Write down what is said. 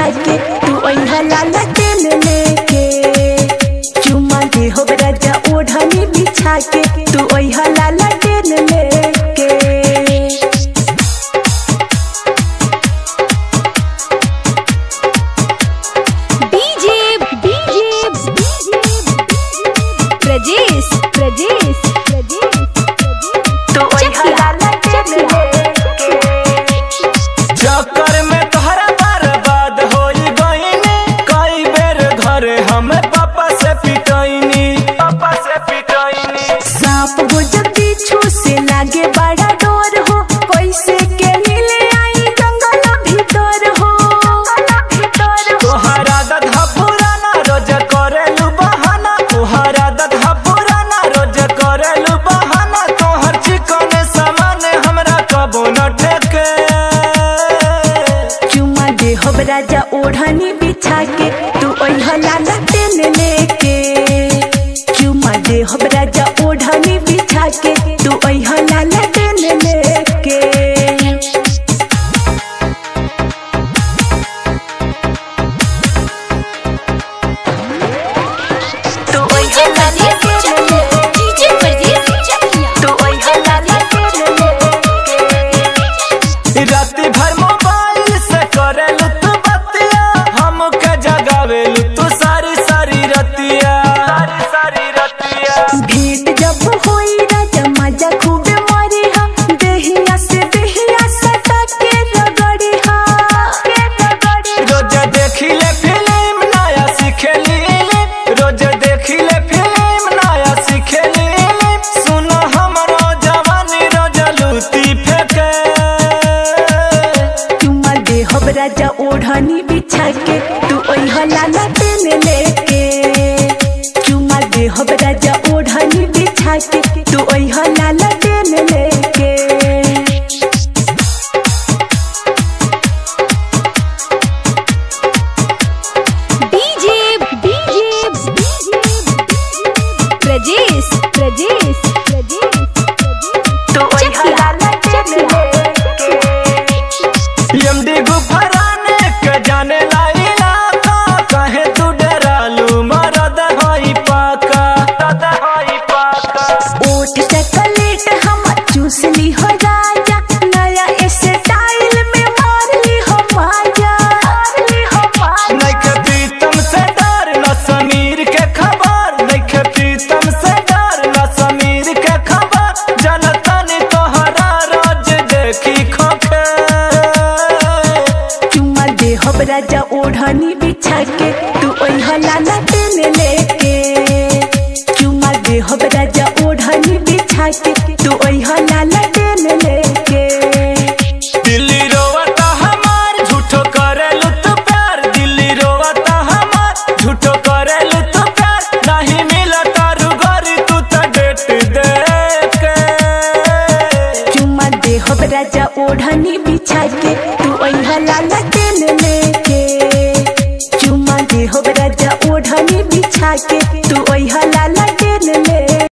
बिछा के तू अइहा लाला टेन लेके चुमा दे हो राजा ओढ़नी बिछा के तू अइहा लाला टेन लेके डीजे डीजे प्रजेश प्रजेश प्रजेश तू अइहा लाला टेन लेके चक्कर में तोहरा बर्बाद होई गईनी कई बेर घरे हम पापा से पिटैनी पापा से पिटैनी सांप हो जब पीछू से लागे बड़ा डोर हो कैसे के मिले आई जंगल भीतर हो तोहरा दधा पुराना रोज करेलू बहाना तोहरा दधा पुराना रोज करेलू बहाना तोहर चिकन सामान हमरा कबो न ठेके चुमा दे हो राजा ओढ़नी बिछा के तू ओढ़ा लाला टेन लेके चुमा दे हो राजा ओढ़नी बिछा के तू ओढ़ा लाला टेन लेके तू ओढ़ा लाला टेन लेके डीजे प्रजेश चकिया तू ओढ़ा लाला टेन लेके राति भर मोबाइल से करेलू तू बतिया हमके जगावेलू तू सारी सारी रतिया सारी सारी रतिया भेंट जब होई राजा मजा खूब मारी हा देहिया से देहिया सटा के रगड़ी हा रोज देखिले फिल्म नया सिखेली रोज देखिले फिल्म नया सिखेली सुनो हमरो जवानी रोज लूटी फेंके चुमा दे हो राजा ओढ़नी बिछा के तू ओढ़ा लाला टेन लेके चुमा दे हो राजा ओढ़नी बिछा के तू ओढ़ा लाला टेन लेके डीजे डीजे प्रजेश प्रजेश प्रजेश तू ओढ़ा लाला टेन लेके एमडी गुफराने के जाने लाइला का कहे तू डरालू मरद होई पाका मरद होई पाका ओठ चॉकलेट हम चूस ली हो राजा नया स्टाइल में मार ली हो माजा मार ली हो माजा नइखे प्रीतम से डर न समीर के खबर नइखे प्रीतम से डर न समीर के खबर जनतनी तोहरा रोज देखी खोखे चुमा दे हो राजा ओढ़नी बिछा के तू ओढ़ा लाला टेन लेके चुमा दे हो राजा ओढ़नी बिछा के तू ओढ़ा लाला टेन लेके दिल्ली रोवता हमार झूठो करेलू तू प्यार दिल्ली रोवता हमार झूठो करेलू तू प्यार नहीं मिलता रुगरी तू तो डेट देख के चुमा दे हो राजा ओढ़नी बिछा के तू ओढ़ा लाला टेन लेके चुमा दे हो राजा ओढ़नी बिछा के तू